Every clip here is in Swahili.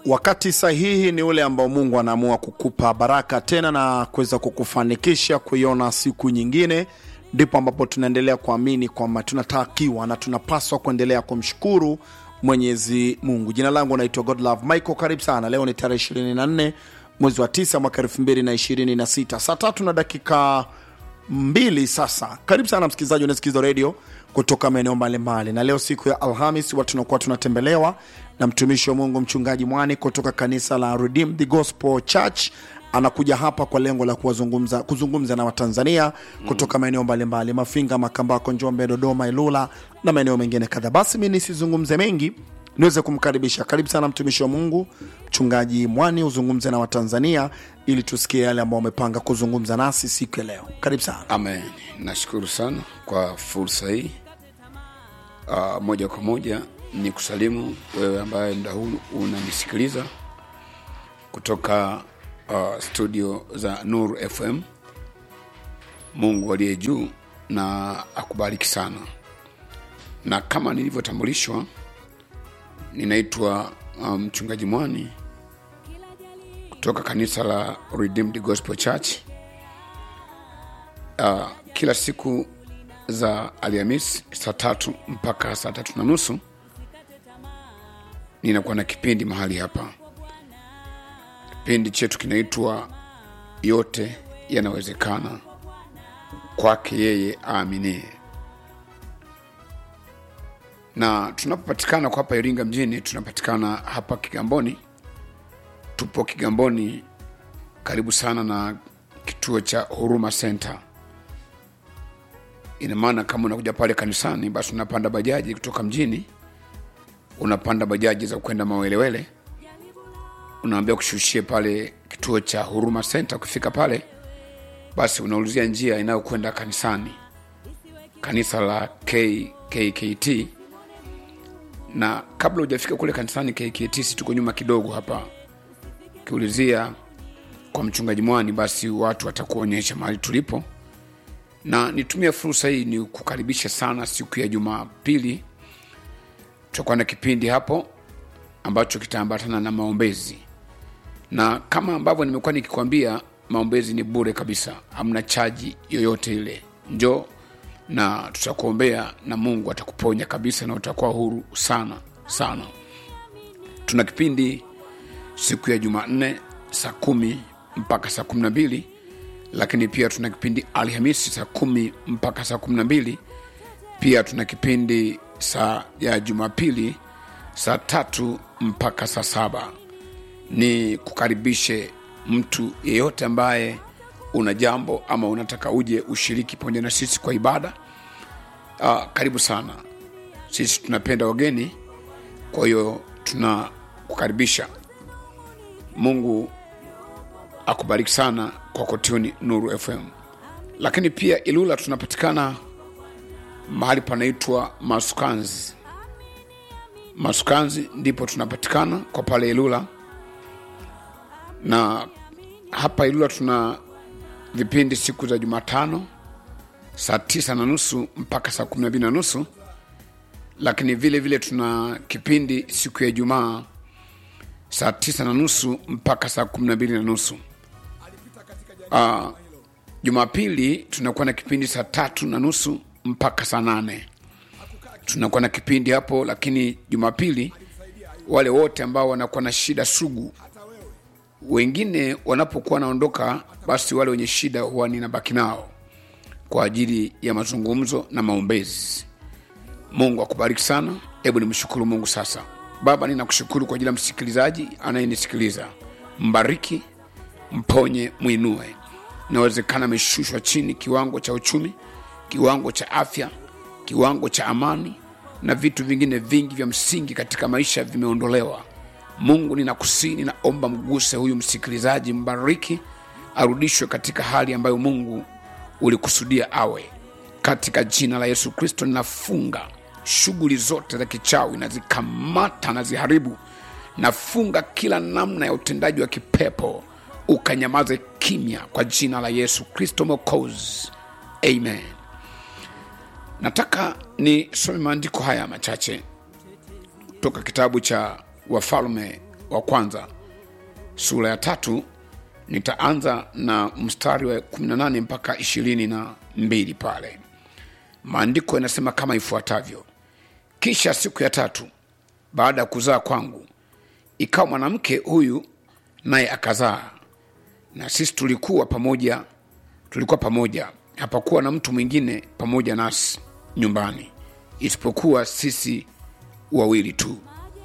Wakati sahihi ni ule ambao Mungu anaamua kukupa baraka tena na kuweza kukufanikisha kuiona siku nyingine, ndipo ambapo tunaendelea kuamini kwamba tunatakiwa na tunapaswa kuendelea kumshukuru Mwenyezi Mungu. Jina langu naitwa Godlove Michael, karibu sana. Leo ni tarehe 24 mwezi wa 9 mwaka 2026 saa tatu na dakika mbili sasa. Karibu sana msikilizaji, unasikiliza redio kutoka maeneo mbalimbali, na leo siku ya Alhamis watu tunakuwa tunatembelewa na mtumishi wa Mungu mchungaji Mwani kutoka kanisa la Redeem the Gospel Church. Anakuja hapa kwa lengo la kuwazungumza kuzungumza na Watanzania kutoka maeneo mbalimbali, Mafinga, Makambako, Njombe, Dodoma, Ilula na maeneo mengine kadhaa. Basi mi nisizungumze mengi, niweze kumkaribisha. Karibu sana mtumishi wa Mungu mchungaji Mwani, uzungumze na Watanzania ili tusikie yale ambao wamepanga kuzungumza nasi siku ya leo. Karibu sana. Amen. Nashukuru sana kwa fursa hii. Uh, moja kwa moja ni kusalimu wewe ambaye muda huu unanisikiliza kutoka uh, studio za Nuru FM. Mungu aliye juu na akubariki sana, na kama nilivyotambulishwa, ninaitwa uh, mchungaji Mwani kutoka kanisa la Redeemed Gospel Church. Uh, kila siku za Alhamisi saa tatu mpaka saa tatu na nusu ninakuwa na kipindi mahali hapa. Kipindi chetu kinaitwa yote yanawezekana kwake yeye aaminie, na tunapopatikana kwa hapa Iringa mjini, tunapatikana hapa Kigamboni. Tupo Kigamboni karibu sana na kituo cha Huruma Center. Ina maana kama unakuja pale kanisani, basi unapanda bajaji kutoka mjini, unapanda bajaji za kwenda Mawelewele, unaambia kushushie pale kituo cha Huruma Center. Ukifika pale, basi unaulizia njia inayokwenda kanisani, kanisa la KKKT. Na kabla hujafika kule kanisani KKT, si tuko nyuma kidogo hapa, ukiulizia kwa mchungaji Mwani, basi watu watakuonyesha mahali tulipo na nitumie fursa hii ni kukaribisha sana siku ya Jumapili. Tutakuwa na kipindi hapo ambacho kitaambatana na maombezi, na kama ambavyo nimekuwa nikikwambia, maombezi ni bure kabisa, hamna chaji yoyote ile. Njoo na tutakuombea na Mungu atakuponya kabisa, na utakuwa huru sana sana. Tuna kipindi siku ya Jumanne saa kumi mpaka saa kumi na mbili lakini pia tuna kipindi Alhamisi saa kumi mpaka saa kumi na mbili. Pia tuna kipindi saa ya Jumapili saa tatu mpaka saa saba. Ni kukaribishe mtu yeyote ambaye una jambo ama unataka uje ushiriki pamoja na sisi kwa ibada. Aa, karibu sana. Sisi tunapenda wageni, kwa hiyo tunakukaribisha. Mungu akubariki sana kwa kotuni Nuru FM. Lakini pia Ilula tunapatikana mahali panaitwa Masukanzi. Masukanzi ndipo tunapatikana kwa pale Ilula, na hapa Ilula tuna vipindi siku za Jumatano saa tisa na nusu mpaka saa kumi na mbili na nusu lakini vile vile tuna kipindi siku ya Ijumaa saa tisa na nusu mpaka saa kumi na mbili na nusu. Uh, Jumapili tunakuwa na kipindi saa tatu na nusu mpaka saa nane tunakuwa na kipindi hapo. Lakini Jumapili wale wote ambao wanakuwa na shida sugu, wengine wanapokuwa wanaondoka, basi wale wenye shida huwa ninabaki nao kwa ajili ya mazungumzo na maombezi. Mungu akubariki sana. Hebu nimshukuru Mungu sasa. Baba, ninakushukuru kwa ajili ya msikilizaji anayenisikiliza, mbariki mponye, mwinue. Inawezekana ameshushwa chini kiwango cha uchumi, kiwango cha afya, kiwango cha amani na vitu vingine vingi vya msingi katika maisha vimeondolewa. Mungu, ninakusii, ninaomba mguse huyu msikilizaji, mbariki, arudishwe katika hali ambayo Mungu ulikusudia awe, katika jina la Yesu Kristo. Ninafunga shughuli zote za kichawi, nazikamata, naziharibu, nafunga kila namna ya utendaji wa kipepo ukanyamaze kimya kwa jina la Yesu Kristo Mwokozi, amen. Nataka nisome maandiko haya machache kutoka kitabu cha Wafalme wa kwanza sura ya tatu nitaanza na mstari wa 18 mpaka 22 pale maandiko yanasema kama ifuatavyo kisha siku ya tatu baada ya kuzaa kwangu ikawa mwanamke huyu naye akazaa na sisi tulikuwa pamoja tulikuwa pamoja hapakuwa na mtu mwingine pamoja nasi nyumbani isipokuwa sisi wawili tu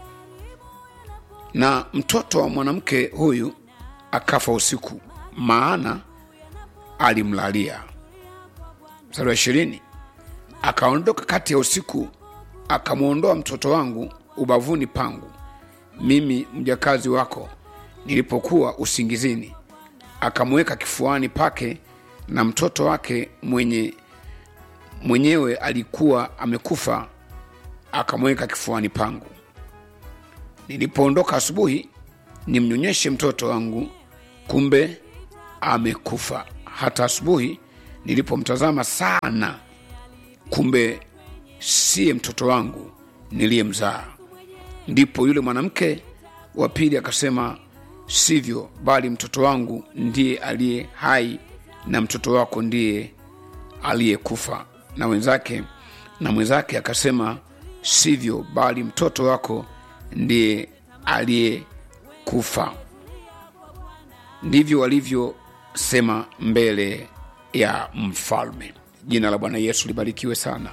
na mtoto wa mwanamke huyu akafa usiku maana alimlalia mstari wa ishirini akaondoka kati ya usiku akamwondoa mtoto wangu ubavuni pangu mimi mjakazi wako nilipokuwa usingizini akamweka kifuani pake na mtoto wake mwenye mwenyewe alikuwa amekufa akamweka kifuani pangu nilipoondoka asubuhi nimnyonyeshe mtoto wangu kumbe amekufa hata asubuhi nilipomtazama sana kumbe siye mtoto wangu niliyemzaa ndipo yule mwanamke wa pili akasema sivyo bali mtoto wangu ndiye aliye hai na mtoto wako ndiye aliyekufa na wenzake na mwenzake akasema sivyo bali mtoto wako ndiye aliyekufa ndivyo walivyosema mbele ya mfalme jina la bwana yesu libarikiwe sana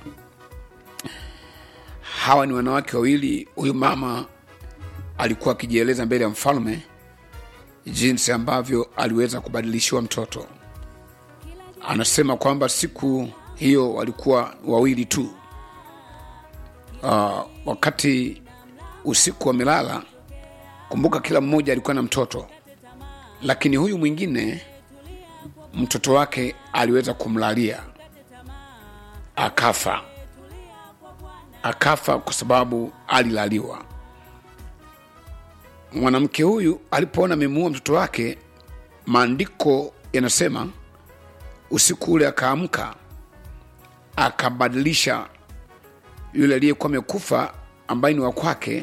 hawa ni wanawake wawili huyu mama alikuwa akijieleza mbele ya mfalme jinsi ambavyo aliweza kubadilishiwa mtoto anasema kwamba siku hiyo walikuwa wawili tu uh, wakati usiku wamelala kumbuka kila mmoja alikuwa na mtoto lakini huyu mwingine mtoto wake aliweza kumlalia akafa akafa kwa sababu alilaliwa mwanamke huyu alipoona amemuua mtoto wake maandiko yanasema usiku ule akaamka akabadilisha yule aliyekuwa amekufa ambaye ni wa kwake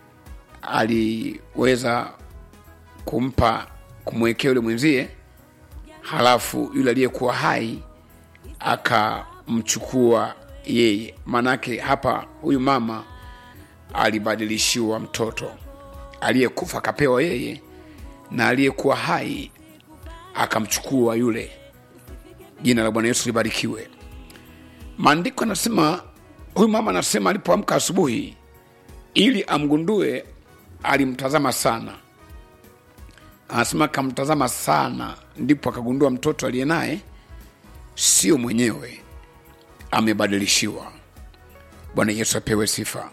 aliweza kumpa kumwekea yule mwenzie halafu yule aliyekuwa hai akamchukua yeye maanake hapa huyu mama alibadilishiwa mtoto aliyekufa akapewa yeye na aliyekuwa hai akamchukua yule jina la bwana yesu libarikiwe maandiko anasema huyu mama anasema alipoamka asubuhi ili amgundue alimtazama sana anasema akamtazama sana ndipo akagundua mtoto aliye naye sio mwenyewe amebadilishiwa bwana yesu apewe sifa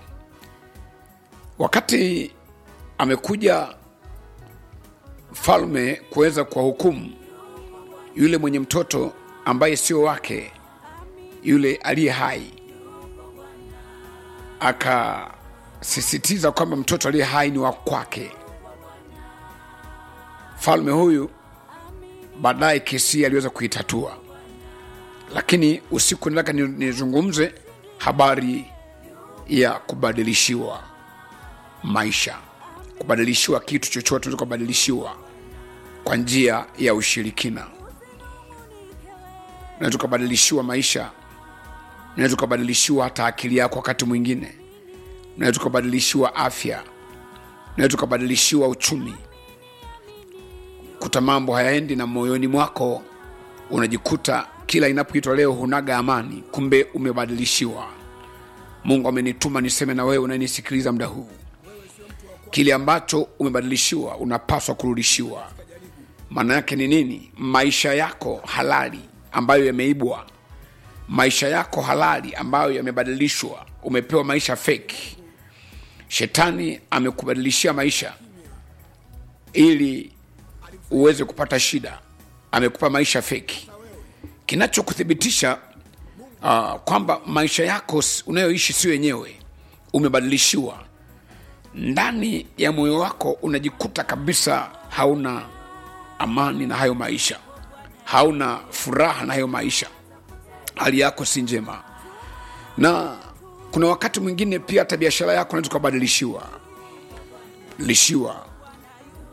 wakati amekuja falme kuweza kuwahukumu yule mwenye mtoto ambaye sio wake yule aliye hai akasisitiza kwamba mtoto aliye hai ni wa kwake falme huyu baadaye kesi hii aliweza kuitatua lakini usiku nataka ni- nizungumze habari ya kubadilishiwa maisha kubadilishiwa kitu chochote unaweza kubadilishiwa kwa njia ya ushirikina unaweza ukabadilishiwa maisha unaweza ukabadilishiwa hata akili yako wakati mwingine unaweza ukabadilishiwa afya unaweza ukabadilishiwa uchumi kuta mambo hayaendi na moyoni mwako unajikuta kila inapoitwa leo hunaga amani kumbe umebadilishiwa mungu amenituma niseme na wewe unanisikiliza muda huu kile ambacho umebadilishiwa unapaswa kurudishiwa maana yake ni nini maisha yako halali ambayo yameibwa maisha yako halali ambayo yamebadilishwa umepewa maisha feki shetani amekubadilishia maisha ili uweze kupata shida amekupa maisha feki kinachokuthibitisha uh, kwamba maisha yako s- unayoishi sio yenyewe umebadilishiwa ndani ya moyo wako unajikuta kabisa hauna amani na hayo maisha hauna furaha na hayo maisha hali yako si njema na kuna wakati mwingine pia hata biashara yako unaweza ukabadilishiwa lishiwa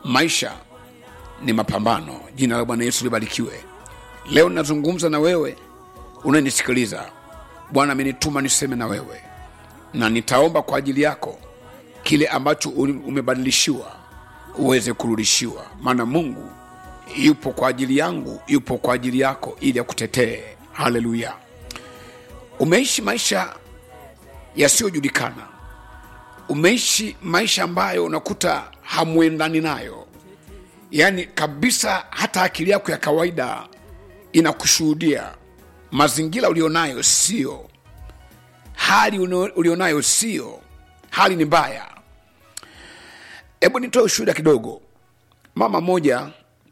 maisha ni mapambano jina la bwana yesu libarikiwe leo nazungumza na wewe unanisikiliza bwana amenituma niseme na wewe na nitaomba kwa ajili yako kile ambacho umebadilishiwa uweze kurudishiwa maana mungu yupo kwa ajili yangu yupo kwa ajili yako ili akutetee haleluya umeishi maisha yasiyojulikana umeishi maisha ambayo unakuta hamwendani nayo yaani kabisa hata akili yako ya kawaida inakushuhudia mazingira ulionayo sio hali ulionayo sio hali ni mbaya hebu nitoe ushuhuda kidogo mama moja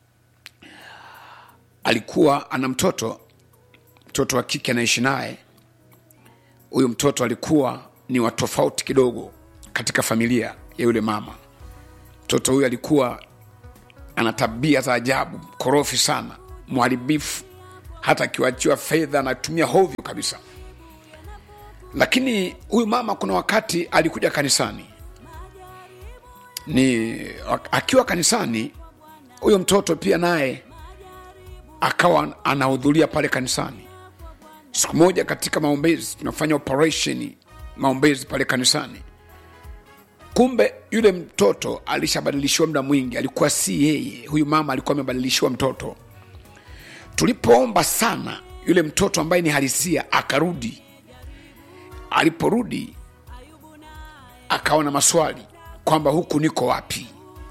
alikuwa ana mtoto mtoto wa kike anaishi naye huyu mtoto alikuwa ni wa tofauti kidogo katika familia ya yule mama mtoto huyu alikuwa ana tabia za ajabu korofi sana mharibifu hata akiwachiwa fedha anatumia hovyo kabisa lakini huyu mama kuna wakati alikuja kanisani ni akiwa kanisani huyo mtoto pia naye akawa anahudhuria pale kanisani siku moja katika maombezi tunafanya operation maombezi pale kanisani kumbe yule mtoto alishabadilishiwa muda mwingi alikuwa si yeye huyu mama alikuwa amebadilishiwa mtoto tulipoomba sana yule mtoto ambaye ni halisia akarudi aliporudi akawa na maswali kwamba huku niko wapi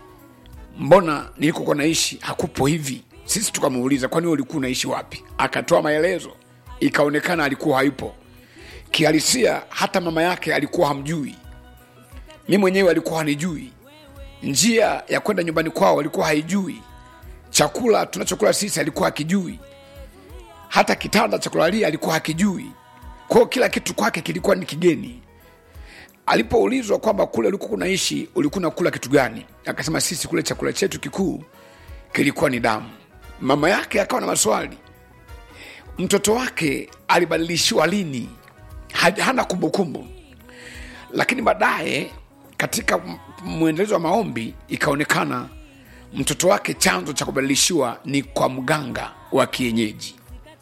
mbona nilikokuwa naishi hakupo hivi sisi tukamuuliza kwani wewe ulikuwa unaishi wapi akatoa maelezo ikaonekana alikuwa hayupo kihalisia hata mama yake alikuwa hamjui mi mwenyewe alikuwa hanijui njia ya kwenda nyumbani kwao alikuwa haijui chakula tunachokula sisi alikuwa hakijui hata kitanda cha kulalia alikuwa hakijui kwao kila kitu kwake kilikuwa ni kigeni alipoulizwa kwamba kule ulikuwa kunaishi ulikuwa nakula kitu gani akasema sisi kule chakula chetu kikuu kilikuwa ni damu mama yake akawa na maswali mtoto wake alibadilishiwa lini Ha- hana kumbukumbu lakini baadaye katika mwendelezo wa maombi ikaonekana mtoto wake chanzo cha kubadilishiwa ni kwa mganga wa kienyeji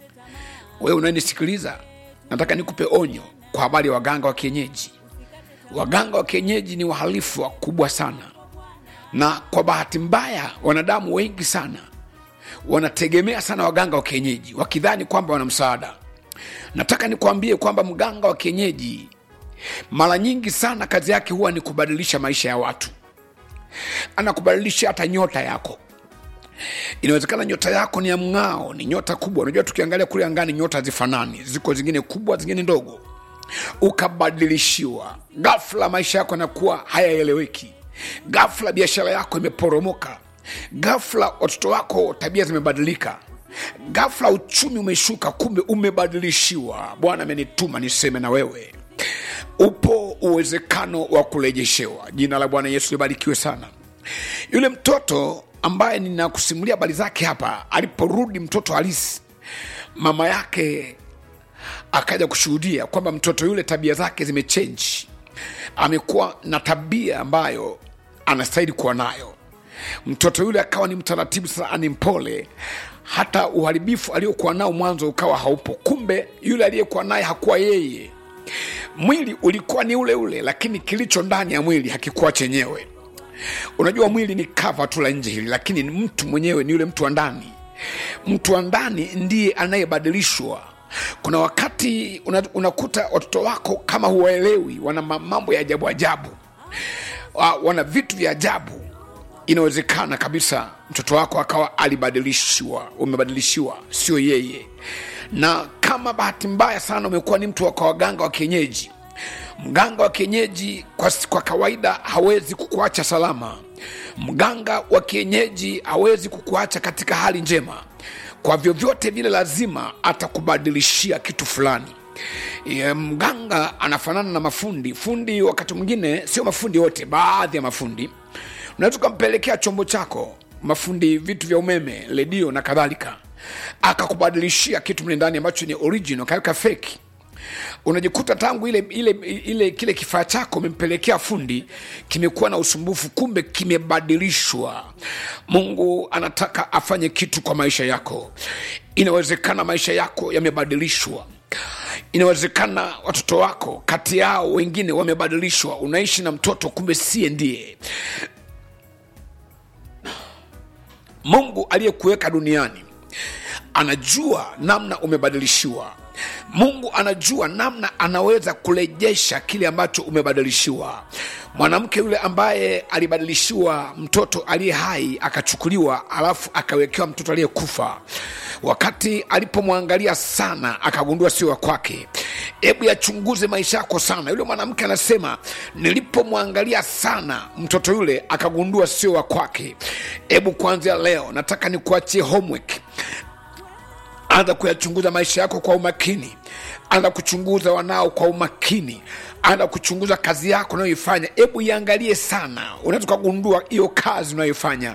wewe unanisikiliza nataka nikupe onyo kwa habari ya waganga wa kienyeji waganga wa kienyeji ni wahalifu wakubwa sana na kwa bahati mbaya wanadamu wengi sana wanategemea sana waganga wa kienyeji wakidhani kwamba wana msaada nataka nikwambie kwamba mganga wa kienyeji mara nyingi sana kazi yake huwa ni kubadilisha maisha ya watu anakubadilisha hata nyota yako inawezekana nyota yako ni ya mng'ao ni nyota kubwa unajua tukiangalia kule angani nyota zifanani ziko zingine kubwa zingine ndogo ukabadilishiwa gafla maisha yako yanakuwa hayaeleweki gafla biashara yako imeporomoka gafla watoto wako tabia zimebadilika gafla uchumi umeshuka kumbe umebadilishiwa bwana amenituma niseme na wewe upo uwezekano wa kurejeshewa jina la bwana yesu libarikiwe sana yule mtoto ambaye ninakusimulia habari zake hapa aliporudi mtoto halisi mama yake akaja kushuhudia kwamba mtoto yule tabia zake zimechenji amekuwa na tabia ambayo anastahili kuwa nayo mtoto yule akawa ni mtaratibu sana ni mpole hata uharibifu aliokuwa nao mwanzo ukawa haupo kumbe yule aliyekuwa naye hakuwa yeye mwili ulikuwa ni ule ule lakini kilicho ndani ya mwili hakikuwa chenyewe unajua mwili ni kava tu la nje hili lakini ni mtu mwenyewe ni yule mtu wa ndani mtu wa ndani ndiye anayebadilishwa kuna wakati una, unakuta watoto wako kama huwaelewi wana ma- mambo ya ajabu ajabu Wa- wana vitu vya ajabu inawezekana kabisa mtoto wako akawa alibadilishiwa umebadilishiwa sio yeye na kama bahati mbaya sana umekuwa ni mtu wa kwa waganga wa kienyeji mganga wa kienyeji kwa, kwa kawaida hawezi kukuacha salama mganga wa kienyeji hawezi kukuacha katika hali njema kwa vyovyote vile lazima atakubadilishia kitu fulani e, mganga anafanana na mafundi fundi wakati mwingine sio mafundi wote baadhi ya mafundi unaweza ukampelekea chombo chako mafundi vitu vya umeme redio na kadhalika akakubadilishia kitu mle ndani ambacho ni original kaweka feki unajikuta tangu ile, ile, ile kile kifaa chako umempelekea fundi kimekuwa na usumbufu kumbe kimebadilishwa mungu anataka afanye kitu kwa maisha yako inawezekana maisha yako yamebadilishwa inawezekana watoto wako kati yao wengine wamebadilishwa unaishi na mtoto kumbe sie ndiye mungu aliyekuweka duniani anajua namna umebadilishiwa mungu anajua namna anaweza kurejesha kile ambacho umebadilishiwa mwanamke yule ambaye alibadilishiwa mtoto aliye hai akachukuliwa alafu akawekewa mtoto aliyekufa wakati alipomwangalia sana akagundua sio wa kwake hebu yachunguze maisha yako sana yule mwanamke anasema nilipomwangalia sana mtoto yule akagundua sio wa kwake hebu kuanzia leo nataka nikuachie homework anza kuyachunguza maisha yako kwa umakini anza kuchunguza wanao kwa umakini anza kuchunguza kazi yako unayoifanya hebu iangalie sana unaweza ukagundua hiyo kazi unayoifanya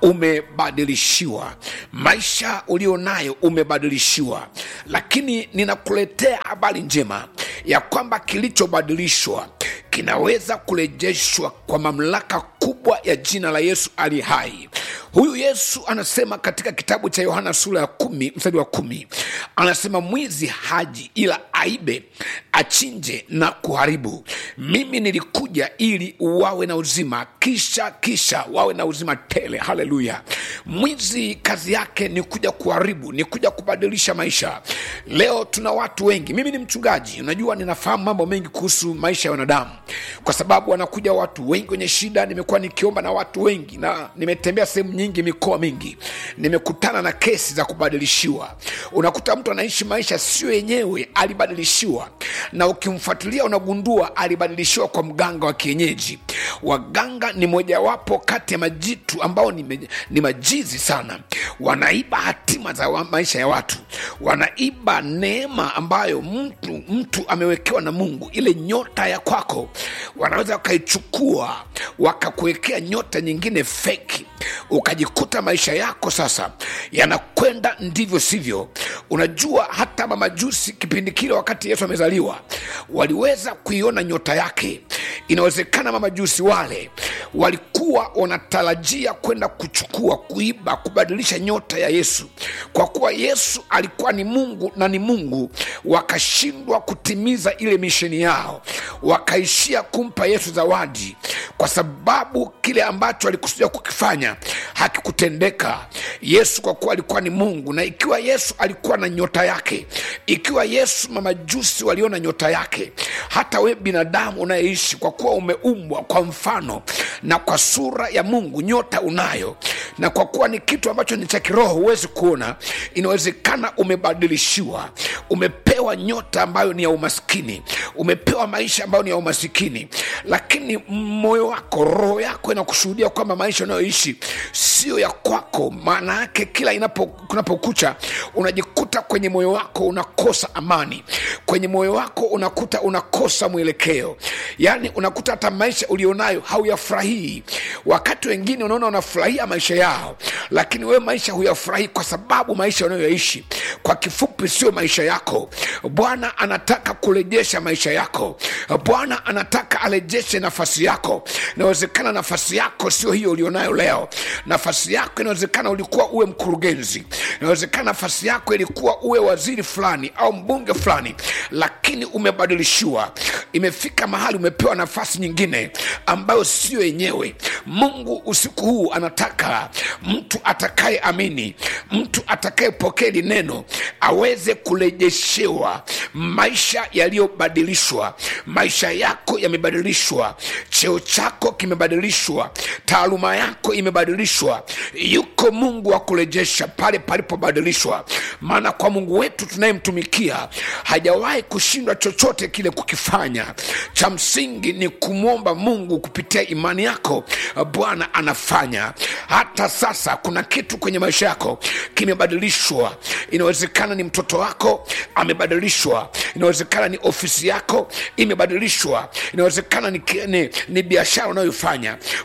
umebadilishiwa maisha ulio nayo umebadilishiwa lakini ninakuletea habari njema ya kwamba kilichobadilishwa kinaweza kurejeshwa kwa mamlaka kubwa ya jina la yesu ali hai huyu yesu anasema katika kitabu cha yohana sura ya kumi mstari wa kumi anasema mwizi haji ila aibe achinje na kuharibu mimi nilikuja ili wawe na uzima kisha kisha wawe na uzima tele haleluya mwizi kazi yake ni kuja kuharibu ni kuja kubadilisha maisha leo tuna watu wengi mimi ni mchungaji unajua ninafahamu mambo mengi kuhusu maisha ya wanadamu kwa sababu wanakuja watu wengi wenye shida nimekuwa nikiomba na watu wengi na nimetembea sehemu nyingi mikoa mingi nimekutana na kesi za kubadilishiwa unakuta mtu anaishi maisha sio yenyewe alibadilishiwa na ukimfuatilia unagundua alibadilishiwa kwa mganga wa kienyeji waganga ni mojawapo kati ya majitu ambao ni, me- ni majizi sana wanaiba hatima za wa, maisha ya watu wanaiba neema ambayo mtu mtu amewekewa na mungu ile nyota ya kwako wanaweza wakaichukua wakakuwekea nyota nyingine feki ukajikuta maisha yako sasa yanakwenda ndivyo sivyo unajua hata mamajusi kipindi kile wakati yesu amezaliwa waliweza kuiona nyota yake inawezekana mamajusi wale walikuwa wanatarajia kwenda kuchukua kuiba kubadilisha nyota ya yesu kwa kuwa yesu alikuwa ni mungu na ni mungu wakashindwa kutimiza ile misheni yao wakaishia kumpa yesu zawadi kwa sababu kile ambacho alikusudia kukifanya hakikutendeka yesu kwa kuwa alikuwa ni mungu na ikiwa yesu alikuwa na nyota yake ikiwa yesu mamajusi waliona nyota yake hata we binadamu unayeishi kwa kuwa umeumbwa kwa mfano na kwa sura ya mungu nyota unayo na kwa kuwa ni kitu ambacho ni cha kiroho huwezi kuona inawezekana umebadilishiwa umepewa nyota ambayo ni ya umaskini umepewa maisha ambayo ni ya umasikini lakini moyo wako roho yako inakushuhudia kwamba maisha unayoishi sio ya kwako maana yake kila inapo kunapokucha unajikuta kwenye moyo wako unakosa amani kwenye moyo wako unakuta unakosa mwelekeo yaani unakuta hata maisha ulionayo hauyafurahii wakati wengine unaona unafurahia maisha yao lakini wewe maisha huyafurahii kwa sababu maisha unayoishi kwa kifupi sio maisha yako bwana anataka kurejesha maisha yako bwana anataka arejeshe nafasi yako inawezekana nafasi yako sio hiyo ulionayo leo nafasi yako inawezekana ulikuwa uwe mkurugenzi inawezekana nafasi yako ilikuwa uwe waziri fulani au mbunge fulani lakini umebadilishiwa imefika mahali umepewa nafasi nyingine ambayo sio yenyewe mungu usiku huu anataka mtu atakaye amini mtu atakayepokea hili neno aweze kurejeshewa maisha yaliyobadilishwa maisha yako yamebadilishwa cheo chako kimebadilishwa taaluma yako imebadilishwa yuko mungu wa kurejesha pale palipobadilishwa maana kwa mungu wetu tunayemtumikia hajawahi kushindwa chochote kile kukifanya cha msingi ni kumwomba mungu kupitia imani yako bwana anafanya hata sasa kuna kitu kwenye maisha yako kimebadilishwa inawezekana ni mtoto wako amebadilishwa inawezekana ni ofisi yako imebadilishwa inawezekana ni, ni, ni biashara unayoifanya unafanya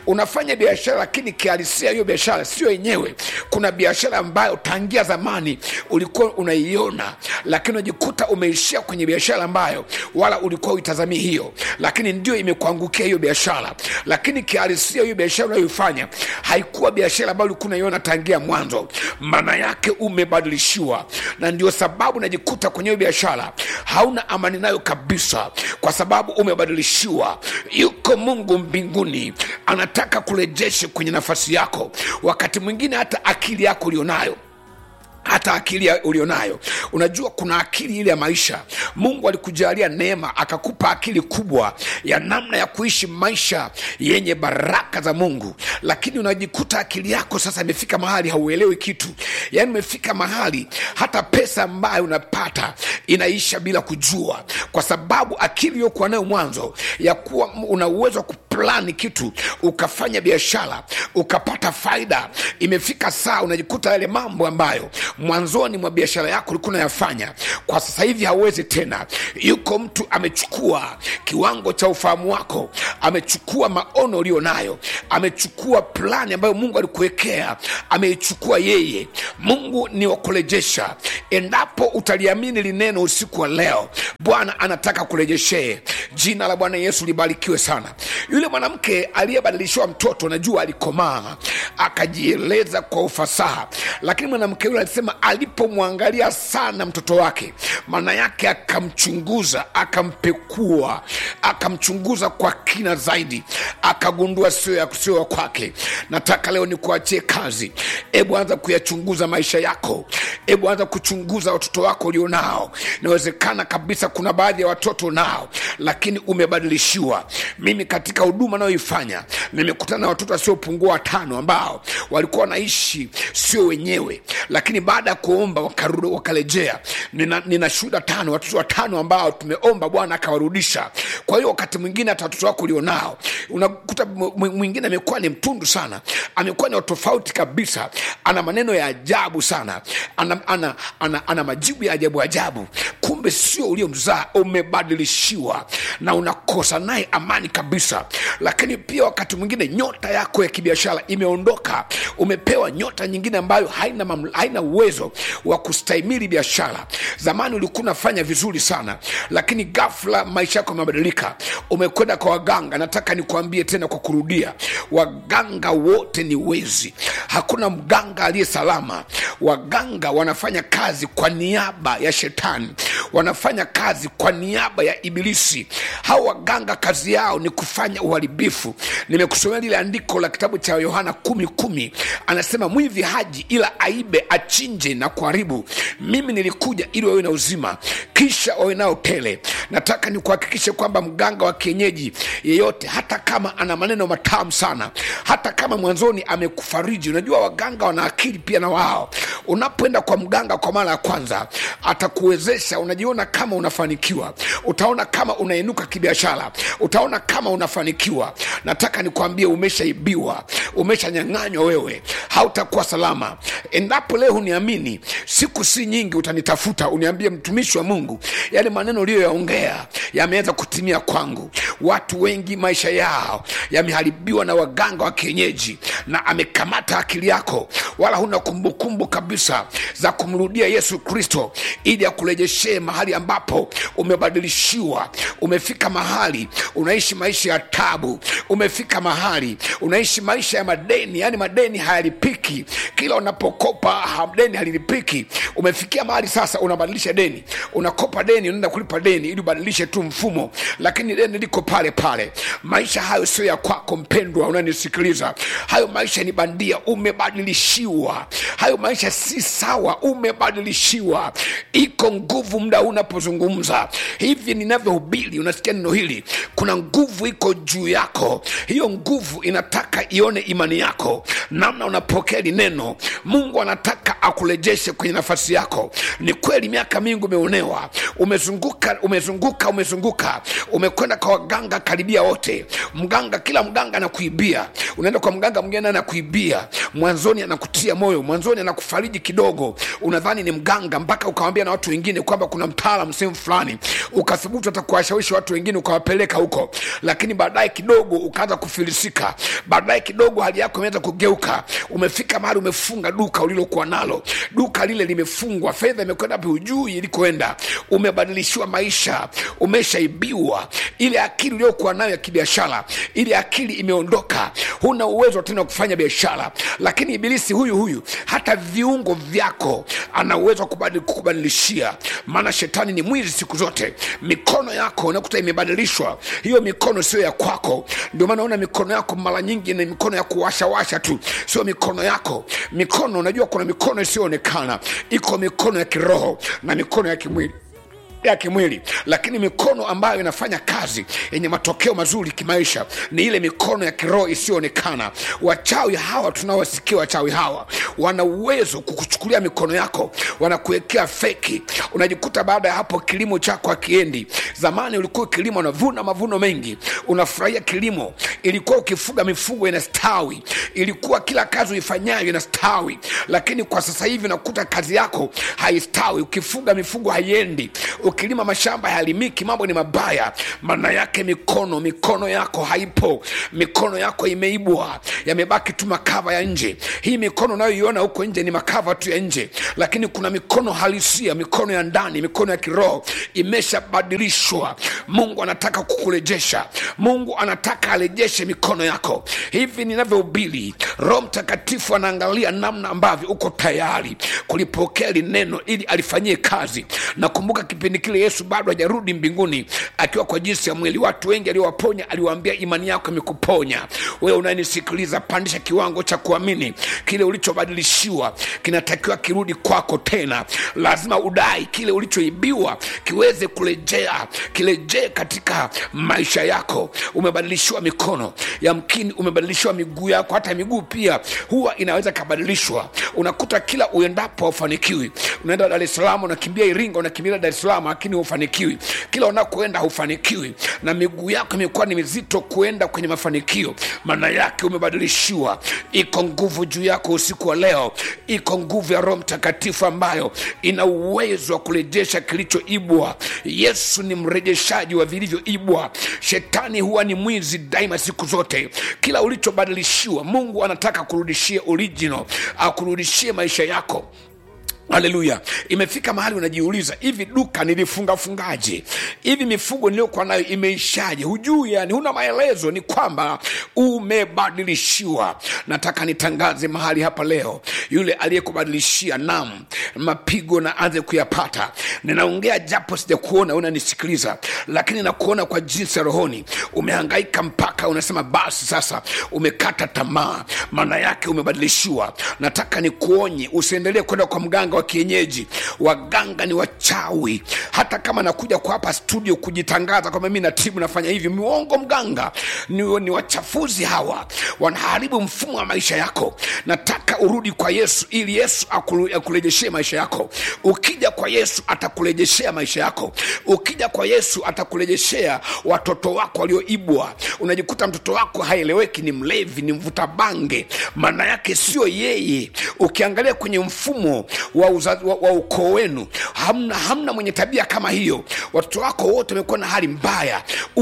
unafanya biashara lakini kihalisia hiyo biashara sio yenyewe kuna biashara ambayo tangia zamani ulikuwa unaiona lakini unajikuta umeishia kwenye biashara ambayo wala ulikuwa uitazamii hiyo lakini ndio imekuangukia hiyo biashara lakini kihalisia hiyo biashara unayoifanya haikuwa biashara ambayo ulikuwa unaiona tangia mwanzo maana yake umebadilishiwa na ndio sababu najikuta kwenye hiyo biashara hauna amani nayo kabisa kwa sababu umebadilishiwa yuko mungu mbinguni anataka kurejeshe kwenye nafasi yako wakati mwingine hata akili yako ulionayo hata akili ya- ulionayo unajua kuna akili ile ya maisha mungu alikujalia neema akakupa akili kubwa ya namna ya kuishi maisha yenye baraka za mungu lakini unajikuta akili yako sasa imefika mahali hauelewi kitu yaani umefika mahali hata pesa ambayo unapata inaisha bila kujua kwa sababu akili iliyokuwa nayo mwanzo ya kuwa una uwezo wa kuplani kitu ukafanya biashara ukapata faida imefika saa unajikuta yale mambo ambayo mwanzoni mwa biashara yako ulikuwa unayafanya kwa sasa hivi hauwezi tena yuko mtu amechukua kiwango cha ufahamu wako amechukua maono ulio nayo amechukua plani ambayo mungu alikuwekea ameichukua yeye mungu ni wakurejesha endapo utaliamini lineno usiku wa leo bwana anataka kurejeshee jina la bwana yesu libarikiwe sana yule mwanamke aliyebadilishiwa mtoto najua alikomaa akajieleza kwa ufasaha lakini mwanamke yule alisema alipomwangalia sana mtoto wake maana yake akamchunguza akampekua akamchunguza kwa kina zaidi akagundua sio ya sio ya kwake nataka leo nikuachie kazi ebu anza kuyachunguza maisha yako ebu anza kuchunguza watoto wako ulionao inawezekana kabisa kuna baadhi ya watoto nao lakini umebadilishiwa mimi katika huduma nayoifanya nimekutana na watoto wasiopungua watano ambao walikuwa wanaishi sio wenyewe lakini baada ya kuomba wakarudi wakarejea nina, nina shuhuda tano watoto watano ambao tumeomba bwana akawarudisha kwa hiyo wakati mwingine hata watoto wako ulionao unakuta m- m- mwingine amekuwa ni mtundu sana amekuwa ni wa tofauti kabisa ana maneno ya ajabu sana ana, ana, ana, ana majibu ya ajabu ajabu kumbe sio uliomzaa umebadilishiwa na unakosa naye amani kabisa lakini pia wakati mwingine nyota yako ya kibiashara imeondoka umepewa nyota nyingine ambayo haina, mamla, haina uwezo wa kustahimili biashara zamani ulikuwa unafanya vizuri sana lakini ghafla maisha yako yamebadilika umekwenda kwa waganga nataka nikuambie tena kwa kurudia waganga wote ni wezi hakuna mganga aliye salama waganga wanafanya kazi kwa niaba ya shetani wanafanya kazi kwa niaba ya ibilisi hao waganga kazi yao ni kufanya uharibifu nimekusomea lile andiko la kitabu cha yohana kumi kumi anasema mwivi haji ila aibe achinje na kuharibu mimi nilikuja ili wawe na uzima kisha wawe nao tele nataka nikuhakikishe kwamba mganga wa kienyeji yeyote hata kama ana maneno matamu sana hata kama mwanzoni amekufariji unajua waganga wana akili pia na wao unapoenda kwa mganga kwa mara ya kwanza atakuwezesha unajiona kama unafanikiwa utaona kama unainuka kibiashara utaona kama unafanikiwa nataka nikwambie umeshaibiwa umeshanyang'anywa wewe hautakuwa salama endapo leo huniamini siku si nyingi utanitafuta uniambie mtumishi wa mungu yale maneno uliyoyaongea yameanza kutimia kwangu watu wengi maisha yao yameharibiwa na waganga wa kienyeji na amekamata akili yako wala huna kumbukumbu kabisa za kumrudia yesu kristo ili akurejeshee mahali ambapo umebadilishiwa umefika mahali unaishi maisha ya tabu umefika mahali unaishi maisha ya madeni yani madeni hayalipiki kila unapokopa ha- deni halilipiki umefikia mahali sasa unabadilisha deni unakopa deni unaenda kulipa deni ili ubadilishe tu mfumo lakini deni liko pale pale maisha hayo sio ya kwako mpendwa unanisikiliza hayo maisha ni bandia umebadilishiwa hayo maisha si sawa umebadilishiwa iko nguvu muda huu unapozungumza hivi ninavyohubiri unasikia neno hili kuna nguvu iko juu yako hiyo nguvu inataka ione imani yako namna unapokea hili neno mungu anataka akurejeshe kwenye nafasi yako ni kweli miaka mingi umeonewa umezunguka umezunguka umezunguka umekwenda kwa waganga karibia wote mganga kila mganga anakuibia unaenda kwa mganga mwingine anakuibia mwanzoni anakutia moyo mwanzoni anakufariji kidogo unadhani ni mganga mpaka ukawambia na watu wengine kwamba kuna mtaalam sehemu fulani ukathubutu hata kuwashawishi watu wengine ukawapeleka huko lakini baadaye kidogo ukaanza kufilisika baadaye kidogo hali yako imeanza kugeuka umefika mahali umefunga duka ulilokuwa nalo duka lile limefungwa fedha imekwenda wapi hujui ilikoenda umebadilishiwa maisha umeshaibiwa ile akili uliokuwa nayo ya kibiashara ile akili imeondoka huna uwezo tena wa kufanya biashara lakini ibilisi huyu huyu hata viungo vyako ana uwezo wa kubadili- kukubadilishia maana shetani ni mwizi siku zote mikono yako unakuta imebadilishwa hiyo mikono sio ya kwako ndio maana una mikono yako mara nyingi ni mikono ya kuwashawasha tu sio mikono yako mikono unajua kuna mikono isiyoonekana iko mikono ya kiroho na mikono ya kimwili ya kimwili lakini mikono ambayo inafanya kazi yenye matokeo mazuri kimaisha ni ile mikono ya kiroho isiyoonekana wachawi hawa tunaowasikia wachawi hawa wana uwezo kukuchukulia mikono yako wanakuwekea feki unajikuta baada ya hapo kilimo chako akiendi zamani ulikuwa kilimo unavuna mavuno mengi unafurahia kilimo ilikuwa ukifuga mifugo inastawi ilikuwa kila kazi uifanyayo inastawi lakini kwa sasa hivi unakuta kazi yako haistawi ukifuga mifugo haiendi ukilima mashamba hayalimiki mambo ni mabaya maana yake mikono mikono yako haipo mikono yako imeibwa yamebaki tu makava ya nje hii mikono unayoiona huko nje ni makava tu ya nje lakini kuna mikono halisia mikono ya ndani mikono ya kiroho imeshabadilishwa mungu anataka kukurejesha mungu anataka arejeshe mikono yako hivi ninavyohubiri roho mtakatifu anaangalia namna ambavyo uko tayari kulipokea li neno ili alifanyie kazi nakumbuka kipindi kile yesu bado hajarudi mbinguni akiwa kwa jinsi ya mwili watu wengi aliowaponya aliwaambia imani yako imekuponya wewe unanisikiliza pandisha kiwango cha kuamini kile ulichobadilishiwa kinatakiwa kirudi kwako tena lazima udai kile ulichoibiwa kiweze kurejea kirejee katika maisha yako umebadilishiwa mikono yamkini umebadilishiwa miguu yako hata miguu pia huwa inaweza ikabadilishwa unakuta kila uendapo haufanikiwi unaenda dar es salaam unakimbia iringa unakimbilia dar es salaam lakini hufanikiwi kila unakoenda hufanikiwi na miguu yako imekuwa ni mizito kuenda kwenye mafanikio maana yake umebadilishiwa iko nguvu juu yako usiku wa leo iko nguvu ya roho mtakatifu ambayo ina uwezo wa kurejesha kilichoibwa yesu ni mrejeshaji wa vilivyoibwa shetani huwa ni mwizi daima siku zote kila ulichobadilishiwa mungu anataka kurudishie original akurudishie maisha yako haleluya imefika mahali unajiuliza hivi duka nilifungafungaje hivi mifugo niliyokuwa nayo imeishaje hujui yani huna maelezo ni kwamba umebadilishiwa nataka nitangaze mahali hapa leo yule aliyekubadilishia nam mapigo na anze kuyapata ninaongea japo sijakuona unanisikiliza lakini nakuona kwa jinsi ya rohoni umehangaika mpaka unasema basi sasa umekata tamaa maana yake umebadilishiwa nataka nikuonye usiendelee kwenda kwa mganga wa kienyeji waganga ni wachawi hata kama nakuja kwa hapa studio kujitangaza kwamba mi na timu nafanya hivi mwongo mganga ni, ni wachafuzi hawa wanaharibu mfumo wa maisha yako nataka urudi kwa yesu ili yesu akuru- akurejeshee maisha yako ukija kwa yesu atakurejeshea maisha yako ukija kwa yesu atakurejeshea watoto wako walioibwa unajikuta mtoto wako haeleweki ni mlevi ni mvuta bange maana yake sio yeye ukiangalia kwenye mfumo wa, uza- wa, wa ukoo wenu hamna, hamna mwenye tabia kama hiyo watoto wako wote wamekuwa na hali mbaya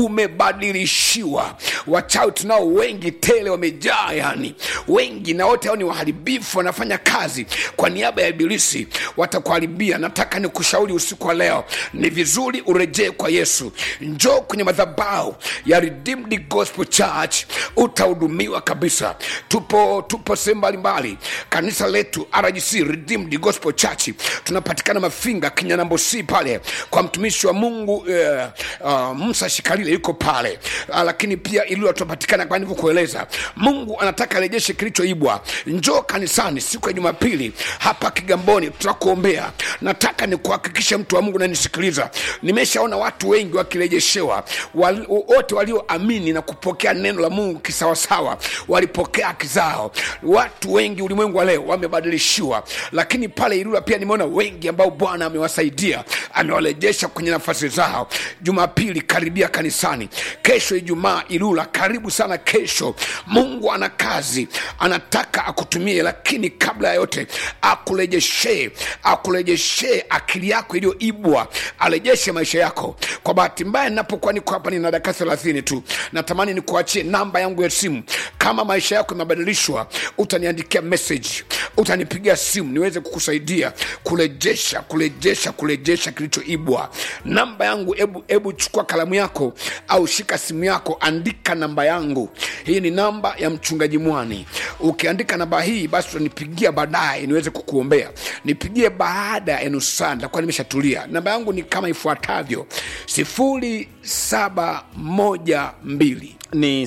umebadilishiwa wachawi tunao wengi tele wamejaa yani wengi na wote hao ni waharibifu wanafanya kazi kwa niaba ya ibilisi watakuharibia nataka nikushauri usiku wa leo ni vizuri urejee kwa yesu njoo kwenye madhabau ya Redeemed Gospel Church utahudumiwa kabisa tupo tupo sehemu mbalimbali kanisa letu rgc Redeemed Gospel Church tunapatikana mafinga kinyanambosi pale kwa mtumishi wa mungu uh, uh, musa shikalile yuko pale uh, lakini pia ilio tunapatikana kama nilivyokueleza mungu anataka arejeshe kilichoibwa njoo kanisani siku ya jumapili hapa kigamboni tutakuombea nataka nikuhakikishe mtu wa mungu nanisikiliza nimeshaona watu wengi wakirejeshewa Wal- wote walioamini na kupokea neno la mungu kisawasawa walipokea haki zao watu wengi ulimwengu wa leo wamebadilishiwa lakini pale Ilula pia nimeona wengi ambao Bwana amewasaidia, amewarejesha kwenye nafasi zao. Jumapili karibia kanisani, kesho Ijumaa Ilula, karibu sana kesho. Mungu ana kazi, anataka akutumie, lakini kabla ya yote akurejeshee, akurejeshee akili yako iliyoibwa, arejeshe maisha yako. Kwa bahati mbaya, ninapokuwa niko hapa, nina dakika thelathini tu, natamani nikuachie namba yangu ya simu. Kama maisha yako yamebadilishwa, utaniandikia message, utanipigia simu niweze kukusaidia kurejesha, kurejesha, kurejesha kilichoibwa. Namba yangu, ebu ebu chukua kalamu yako au shika simu yako, andika namba yangu. Hii ni namba ya mchungaji Mwani. Ukiandika namba hii, basi utanipigia baadaye niweze kukuombea. Nipigie baada ya nusu saa, nitakuwa nimeshatulia. Namba yangu ni kama ifuatavyo: sifuri saba moja mbili ni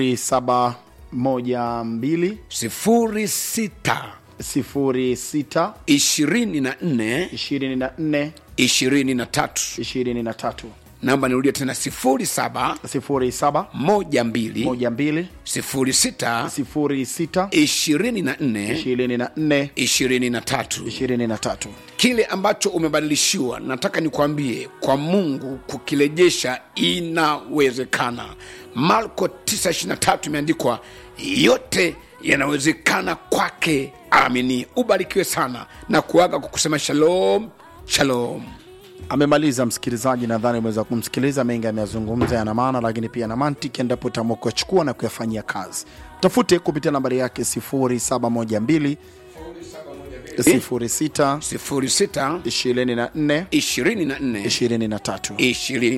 0712 sifuri sita 06 ishirini na nne 24 ishirini na tatu. 23 Namba nirudia tena sifuri saba 07 moja mbili 12 sifuri sita 06 ishirini na nne 24 ishirini na tatu. 23 Kile ambacho umebadilishiwa, nataka nikwambie, kwa Mungu kukirejesha inawezekana. Marko 9:23 imeandikwa, yote yanawezekana kwake amini. Ubarikiwe sana na kuaga kwa kusema shalom shalom. amemaliza msikilizaji nadhani umeweza kumsikiliza mengi ameyazungumza yana maana lakini pia na mantiki endapo utaamua kuyachukua na kuyafanyia kazi tafute kupitia nambari yake 0712 06 sifuri sita 24 ishirini na nne 23 ishirini